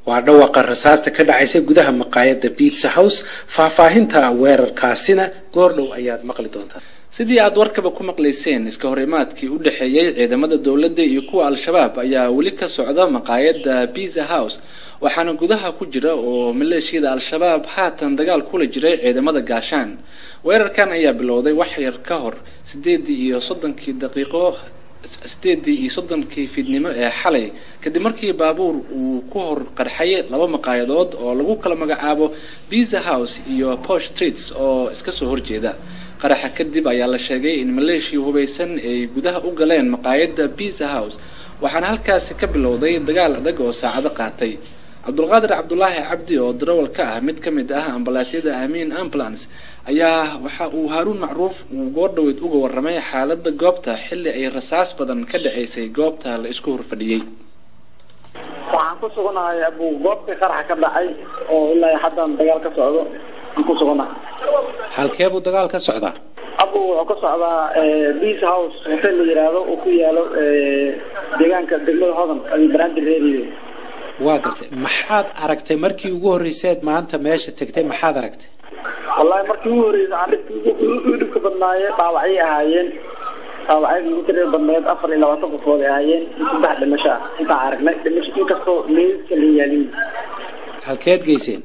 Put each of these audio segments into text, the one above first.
waa dhawaqa rasaasta ka dhacaysa gudaha maqaayadda biitsa house faahfaahinta weerarkaasina goordhow ayaad maqli doontaa sidii aad warkaba ku maqlayseen iska horimaadkii u dhexeeyey ciidamada dowladda iyo kuwa al-shabaab ayaa weli ka socda maqaayadda biza house waxaana gudaha ku jira oo maleeshiyada al-shabaab haatan dagaal kula jiray ciidamada gaashaan weerarkan ayaa bilowday wax yar ka hor sideedii iyo soddonkii daqiiqo sideedii iyo soddonkii fiidnimo ee xalay kadib markii baabuur uu ku hor qarxay laba maqaayadood oo lagu kala magacaabo biza house iyo posh streets oo iska soo horjeeda qaraxa kadib ayaa la sheegay in maleeshiya hubaysan ay gudaha u galeen maqaayadda biza house waxaana halkaasi ka bilowday dagaal adag oo saacado qaatay cabdulqaadir cabdulaahi cabdi oo darawal ka ah mid ka mid ah ambalaasyada amiin ambulance ayaa waxa uu haaruun macruuf uu goordhaweyd uga waramay xaalada goobta xilli ay rasaas badan ka dhaceysay goobta la isku horfadhiyey waxaan ku suganahay abu goobtii qaraxa ka dhacay oo ilaa haddan dagaal ka socdo aan ku suganahay halkee buu dagaal ka socdaa abu wuxuu ka socdaa beace house hotel la yiraahdo oo ku yaalo deegaanka degmada hodan banaadir reeriyo waa gartay maxaad aragtay markii ugu horreyseed maanta meesha tegtay maxaad aragtay wallahi markii ugu horreysay aan dhibka dhibka badnaaye dhaawacyay ahaayeen dhaawacyada ugu tirada badneed afar iyo labaatan qofood ay ahaayeen saddex dhimasho ah intaan aragnay dhimasho inkastoo meedka la yaalin halkeed geyseen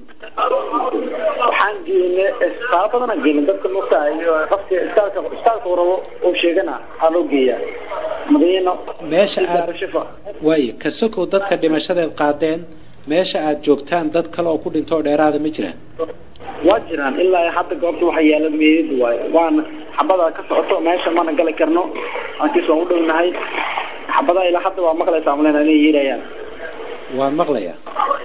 waxaan geynay isbitaalo badanaan geynay dadka mugta iyo qofka isbitaalka isbitaalka uu rabo oo sheegana aa loo geeyaa madiino meesha aad shifa waayo ka sokow dadka dhimashadeed qaadeen meesha aad joogtaan dad kale oo ku dhinto oo dheeraada ma jiraan waa jiraan ilaa hadda goobta waxa yaala meedad waayo waana xabada ka socoto meesha mana gali karno aankiis waan u dhownahay xabadaha ilaa hadda waa maqlaysaa malena inay yeerayaan waan maqlayaa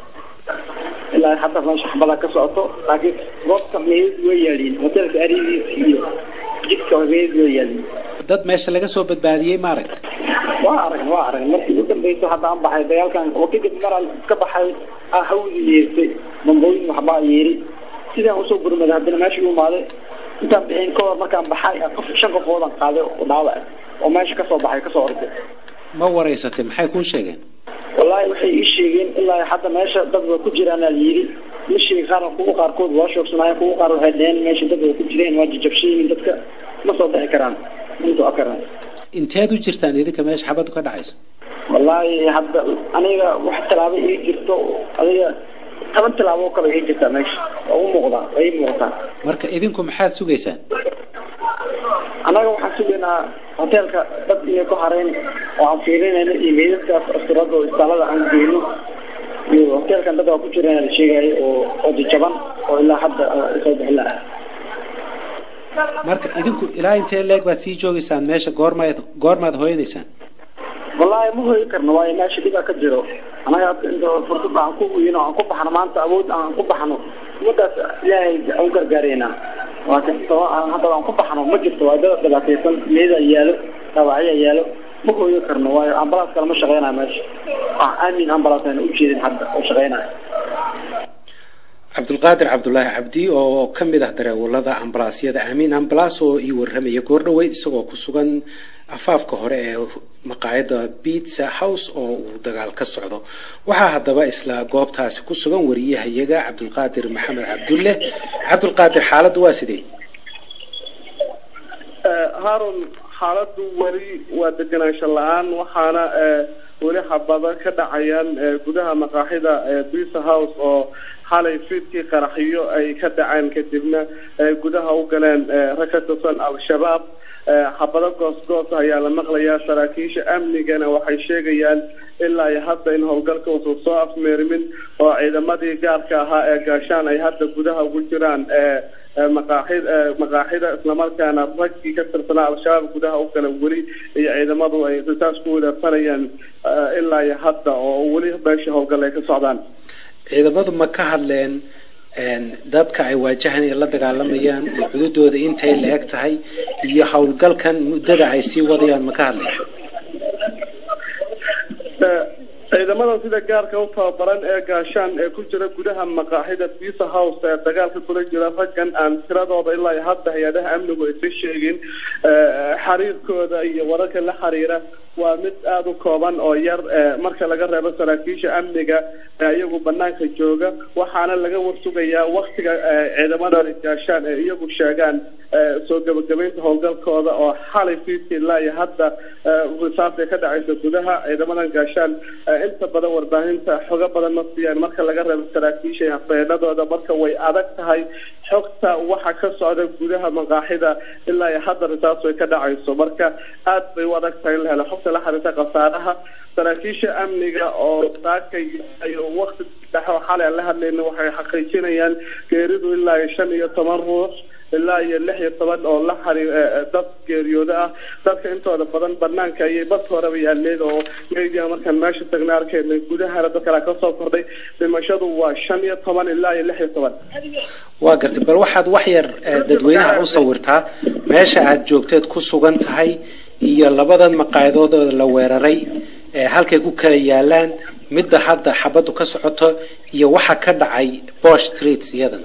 ilaa hadda meesha xabada ka socoto laakiin goobta meedad way yaaliin hotelka aridiisa iyo jidka meedad way yaaliin dad meesha laga soo badbaadiyey ma aragta waa arag waa arag markii ugu dambeysa hadda aan baxay dagaalkan oo kadib maraan ka baxay aa hawdi yeertay bambooyin waxbaa yeeri sidaan usoo gurmaday haddana meesha u imaaday intaan bixin ka hor markaan baxay qof shan qofoodan qaaday oo dhaawac oo meesha kasoo baxay kasoo orday ma waraysatay maxay kuu sheegeen wallaahi waxay ii sheegeen ilaa hadda meesha dad waa ku jiraan aa layidhi ma sheegi qaar kuwa qaarkood waa shoogsanaayeen kuwa qaar waxay dheheen meesha dad waa ku jireen waa jajabshayiin dadka ma soo bixi karaan intuu akaraan inteed u jirtaan idinka meesha xabadu ka dhacayso wallaahi hadda aniga wax tallaabo ii jirto adiga toban tallaabo oo kale ii jirtaa meesha waa u muuqdaa waa ii muuqataa marka idinku maxaad sugaysaan annaga waxaan sugaynaa hoteelka dad inay ku hareen oo aan fiirinayno iyo meydadkaas asturada oo isbitaalada aan geyno iyo hoteelkan dad waa ku jireen la sheegayo oo oo jajaban oo ilaa hadda soo bixin lahaa marka idinku ilaa intee leeg baad sii joogaysaan meesha goormaad goormaad hooyanaysaan wallaahi ma hoyi karno waayo meesha dhibaa ka jiro anaga inta fursad aan ku weyno aan ku baxno maanta awood aan ku baxno umadaas ilaahay aan u gargaareynaa laakiin hadda aan ku baxno ma jirto waa dad dhibaataysan meeda yaalo dhaawacya yaalo ma hooyo karno waayo ambalaas kale ma shaqeynayo meesha wax aamin ambalaas ayna u jeedin hadda oo shaqeynayo cabdulqaadir cabdulaahi cabdi oo ka mid ah dareewalada ambalaasyada amiin ambalaas oo ii warramaya goordhaweyd isagoo ku sugan afaafka hore ee maqaayadda bitsa house oo uu dagaal ka socdo waxaa haddaba isla goobtaasi ku sugan wariyahayaga cabdulqaadir maxamed cabdulle cabdulqaadir xaaladdu waa sidee haarun xaaladdu weli waa deganaansho la-aan waxaana weli xabado ka dhacayaan gudaha maqaaxida bisa house oo xalay fiidkii qaraxyo ay ka dhaceen kadibna gudaha u galeen rag ka tirsan al-shabaab xabado goos-goos ayaa la maqlayaa saraakiisha amnigana waxay sheegayaan ilaa iyo hadda in howlgalka uusan soo afmeerimin oo ciidamadii gaarka ahaa ee gaashaan ay hadda gudaha ugu jiraan maqaaxid maqaaxida islamarkaana raggii ka tirsanaa al-shabaab gudaha u gala weli iyo ciidamadu ay risaas ku wadaarsanayaan ilaa iyo hadda oo weli meesha howlgal ay ka socdaan ciidamadu ma ka hadleen dadka ay waajahan ay la dagaalamayaan iyo cududooda intay la eg tahay iyo howlgalkan muddada ay sii wadayaan ma ka hadleen ciidamada sida gaarka u tababaran ee gaashaan ee ku jira gudaha maqaaxida bisa house ee dagaalka kula jira raggan aan tiradooda ilaa iyo hadda hay-adaha amnigu aysa sheegin xiriirkooda iyo wararka la xiriira waa mid aada u kooban oo yar marka laga reebo saraakiisha amniga iyagu banaanka jooga waxaana laga warsugayaa waktiga ciidamada gaashaan ee iyagu sheegaan soo gabagabeynta howlgalkooda oo xalay fiidkii ilaa iyo hadda risaabta ka dhacaysa gudaha ciidamadan gaashaan inta badan warbaahinta xogo badan ma siiyaan marka laga reebo saraakiisha hafeenadooda marka way adag tahay xogta waxa ka socda gudaha maqaaxida ilaa iyo hadda risaabtu ay ka dhacayso marka aad bay u adag tahay in la helo xogta la xiriirta khasaaraha saraakiisha amniga oo saakay iyo wakti dhexe oo xalay aan la hadlayna waxay xaqiijinayaan geeridu ilaa iyo shan iyo toban ruux ilaa iyo lix iyo toban oo la xariir dad geeriyooda ah dadka intooda badan banaanka ayay bad horeba yaaleen oo media markaan meesha tagna arkayna gudahana dad kale kasoo kordhay dhimashadu waa shan iyo toban ilaa iyo lix iyo toban waa gartay bal waxaad wax yar dadweynaha u sawirtaa meesha aad joogteed ku sugan tahay iyo labadan maqaayadood oo la weeraray halkay ku kala yaalaan midda hadda xabaddu ka socoto iyo waxa ka dhacay bosh streets iyadana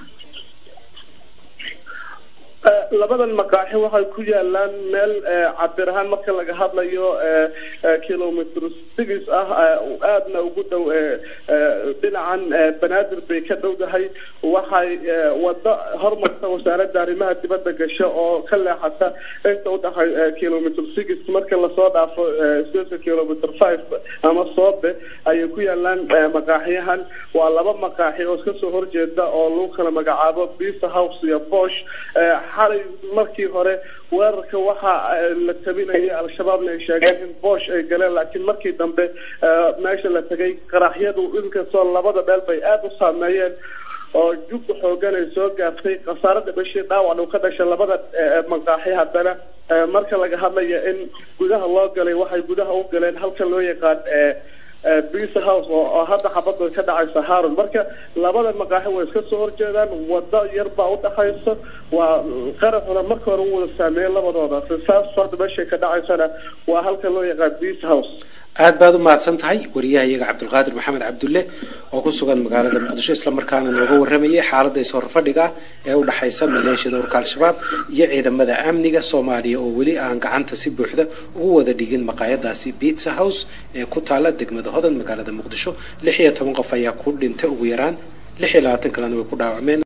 labadan maqaaxi waxay ku yaalaan meel cabir ahaan marka laga hadlayo kilomitr six ah aadna ugu dhow dhinacan banaadir bay ka dhowdahay waxay wado hormarta wasaaradda arrimaha dibadda gasho oo ka leexata inta udhaxay kilomitr six marka lasoo dhaafo sika kilomitr five ama soobe ayay ku yaalaan maqaaxiyahan waa laba maqaaxi oo iska soo horjeeda oo lagu kala magacaabo bisa house iyo bosh xalay markii hore weerarka waxa la tabinayay al-shabaabna ay sheegeen in boosh ay galeen laakiin markii dambe meesha la tegay qaraxyadu inkastoo labada meel bay aada u saameeyeen oo jugga xoogan ay soo gaartay khasaarada bashii dhaawac uu ka dhashay labada maqaaxi haddana marka laga hadlaya in gudaha loo galay waxay gudaha u galeen halka loo yaqaan bisa house oo hadda xabadda ka dhacaysa haron marka labada maqaaxi way iska soo horjeedaan wado yar baa udhaxaysa waa qaraxuna marka hore u wada saameeyey labadooda risaas hadda meeshay ka dhacaysana waa halka loo yaqaan bisa house aad baad u mahadsan tahay wariyaha iyaga cabdulqaadir maxamed cabdulle oo ku sugan magaalada muqdisho islamarkaana nooga waramayay xaalada is-horfadhiga ee u dhexaysa maleeshiyada urka al-shabaab iyo ciidamada amniga soomaaliya oo weli aan gacanta si buuxda ugu wada dhigin maqaayadaasi bitsa house ee ku taala degmada hodan magaalada muqdisho lix iyo toban qof ayaa ku dhintay ugu yaraan lix iyo labaatan kalena way ku dhaawacmeen